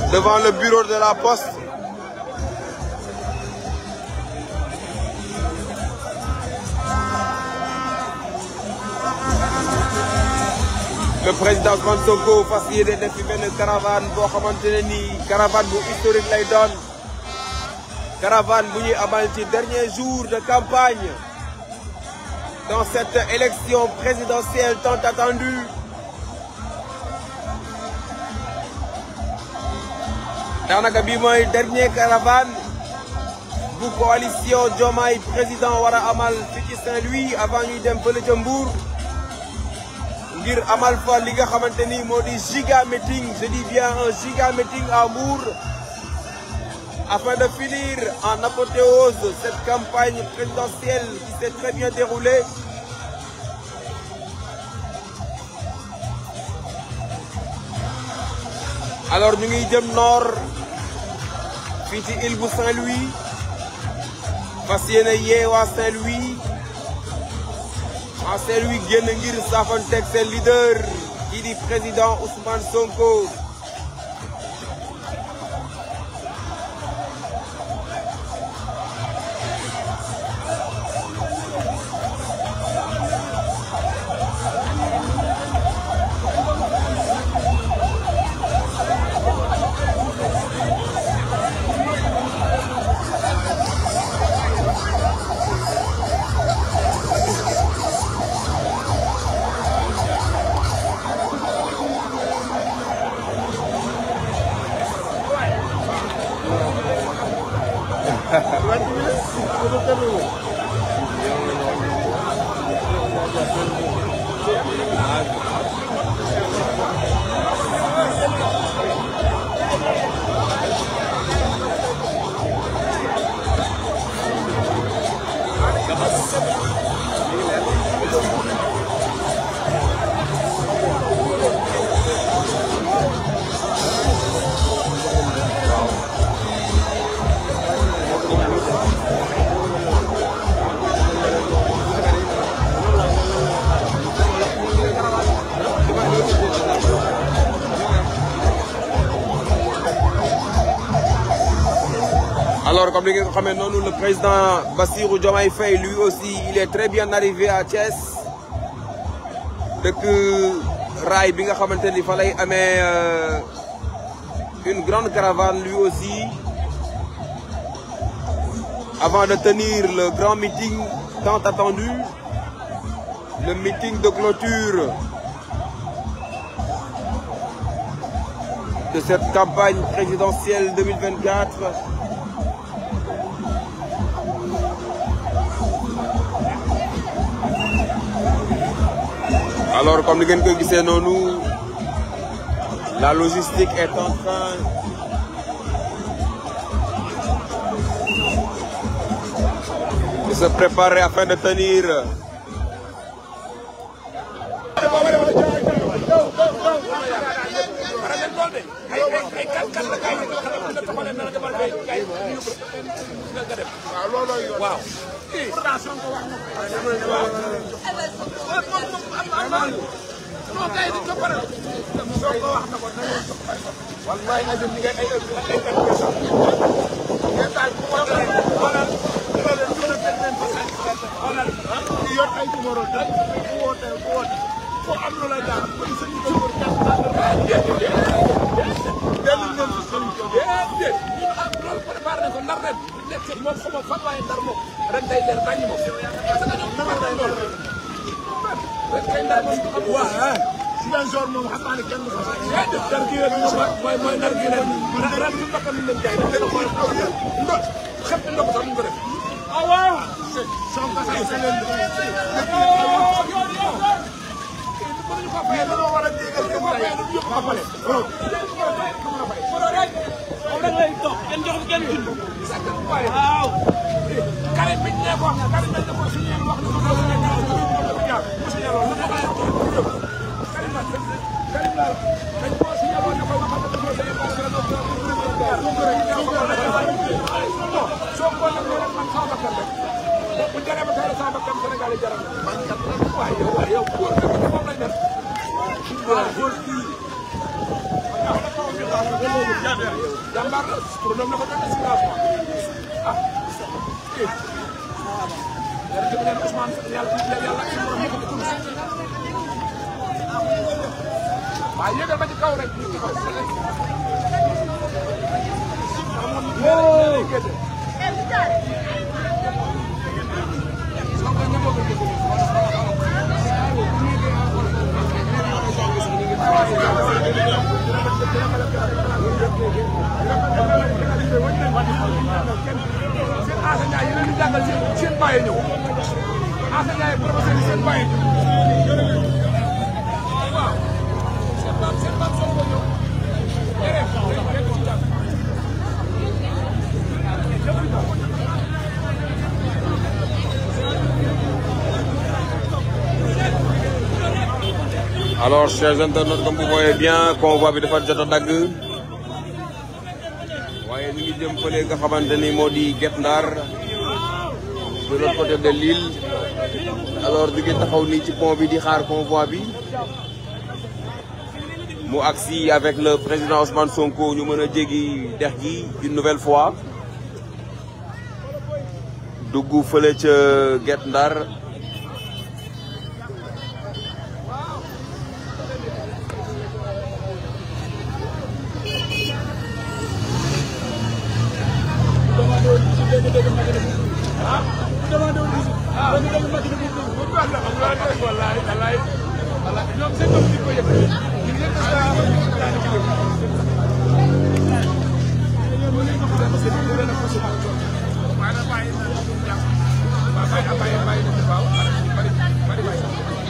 devant le bureau de la poste. le président Ousmane Sonko fas yéene def fi benn caravane boo xamante ne nii caravane bu historique lay doon caravane bu ñuy amal ci dernier jour de campagne dans cette élection présidentielle tant attendue daanaka bii mooy dernier caravane bu coalition Diomaye président war a amal fi ci Saint-Louis avant ñuy dem fële ca Mbour ngir amal fa li nga xamante ni moo di giga meeting je dis bien un giga meeting à Mbour afin de finir en apothéose cette campagne présidentielle qui s'est très bien déroulée alors ñu ngi jëm nord fii ci île bu Saint-Louis fas yéene yee waa Saint-Louis waa Saint-Louis génn ngir saafanteeg seen leader kii di président Ousmane Sonko Alors, comme vous savez, nous, le président Bassirou Diomaye Faye, lui aussi, il est très bien arrivé à Thiès. Depuis Rai, bi nga xamante ni fa lay amee une grande caravane lui aussi avant de tenir le grand meeting tant attendu, le meeting de clôture de cette campagne présidentielle 2024. Alors, comme vous pouvez voir, nous, la logistique est en train de se préparer afin de tenir waaw non kay di toppare soo ko wax na ko na ngeen toppare wallahi na jëm ngeen ay ay ay ngeen daal ku ko dara xoolal xoolal ñu na leen fa xoolal di yor ay numéro da ku woote ku woote ko am lu la daal ko sa ñu ko wër tax tax dellu ngeen ci sëriñ ko déedéet ñun am loolu préparé nañ ko ndar ren nekk moom xama fan waaye ndar moom ren day leer nañ moom parce que ñoom nana nañ loolu ren kay ndar moom am waa Ziguinchor moom xam naa ne kenn du ko sax déedéet ndar gi ren moom mooy mooy ndar gi ren ren ren ñu bakkan ñu leen jaay dañ ko xool ndo xep ndo ko sax ñu ko def ah waaw son ka say selen mais dañoo war a jégal seen tay yëpp ko fale moom rek lay toog kenn joxul kenn dund. waaw Karim biñ ne ko Karim biñ ne ko suñu yéen wax na ko loolu nekk na ko ko jaar musu yàlla lu ko ay ko Karim la Karim la dañ ko suñu yàlla ne ko waxal ko ko sey ko soo ko nag rek man sama bakkan rek bu jëree ba tey sama bakkan Sénégal yi jaral na man kat waay yow waay yow góor nga moom lañ def waaw góor kii jàmbaar la turandoom la ko doon si laas ah kii yàlla jëm leen Ousmane yàlla yàlla ak suñu borom moo ko tudd waaye yéegal ba ci kaw rek ci kaw seen enseignant yi leen di jàngal seen seen bàyyi ñëw enseignant yi professeur yi seen bàyyi ñëw waaw seen baam seen baam soo ko ñëw alors chers internautes comme vous voyez bien convoi bi dafa jot a dagg waaye ñu ngi jëm fële nga xamante ni moo di Guet Ndar de l'autre côté de l'île alors ñu ngi taxaw nii ci pont bi di xaar convoi bi mu agsi avec le président Ousmane Sonko ñu mën a jéggi dex gi une nouvelle fois dugg fële ca Guet Ndar wallaay wallaay wallaay ñoom seen bopp di ko yëg ñu ngi leen di saa daani ci dëgg waaye nag bàyyi na jàpp waaw bàyyi na bàyyi bàyyi na waaw bari bari bàyyi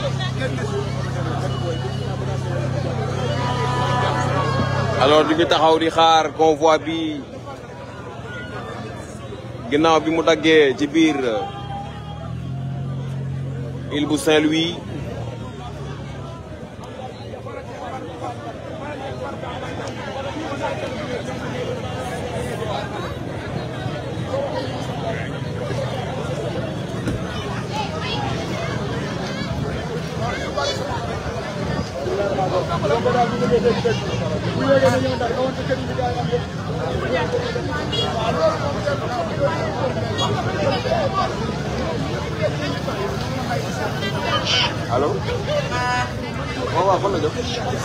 alors ñu ngi taxaw di xaar convoi bi ginnaaw bi mu daggee ci biir île bu Saint-Louis allo waaw waaw fan la jëm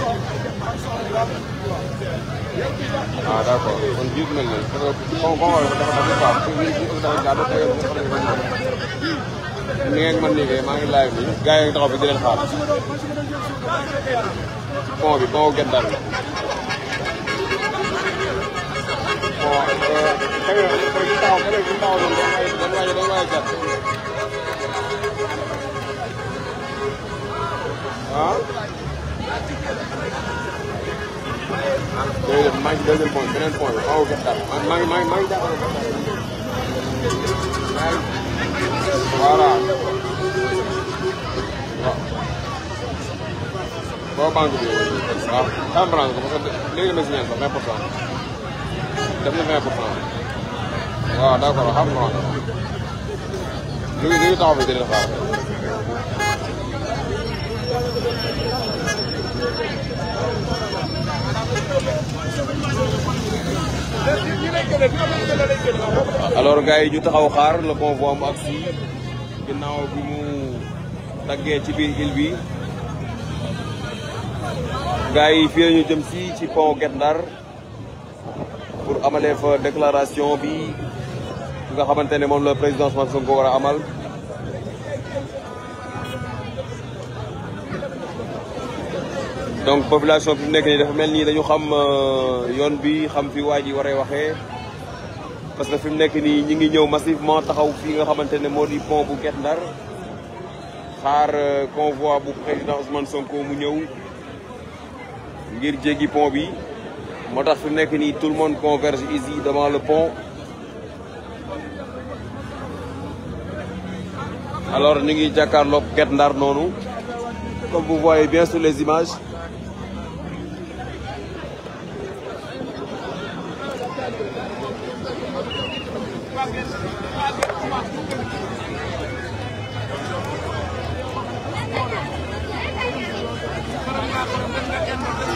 ah d' accord kon jiitu nañ leen parce que con con dafa dafa dafa baax parce que jiitu dafa jaadu te yow xam nañ ko ni ngeen mën liggéey maa ngi live bi gars yi ngi taxaw fi di leen xaar pont bi pont Guet Ndar bi bon xëy na xëy na taxaw xëy na taxaw noonu dañ may dañ may dañ may gàtt ah déedéet maa ngi ci deuxième point beneen point bi xaw Guet Ndar maa ngi maa ngi maa ngi jàppale voilà waaw boo banque bi waaw comprendre ko parce que léegi la ma signé sax 20 pour cent def na 20 pour cent waaw d' accord xam nga ñu ngi ñu ngi taxaw fi di leen xaar alors gars yi ñu taxaw xaar le convoi mu agsi ginnaaw bi mu daggee ci biir île bi gars yi fii la ñu jëm si ci pont Guet Ndar pour amalee fa déclaration bi nga xamante ne moom la président Ousmane Sonko war a amal donc population bi mu nekk nii dafa mel nii dañu xam yoon bi xam fi waa ji waree waxee parce que fi mu nekk nii ñi ngi ñëw massivement taxaw fii nga xamante ne moo di pont bu Guet Ndar xaar convoi bu président Ousmane Sonko mu ñëw ngir jéggi pont bi moo tax fi mu nekk nii tout le monde converge ici devant le pont alors ñu ngi jàkkaarloog Guet Ndar noonu comme vous voyez bien sur les images Thank you.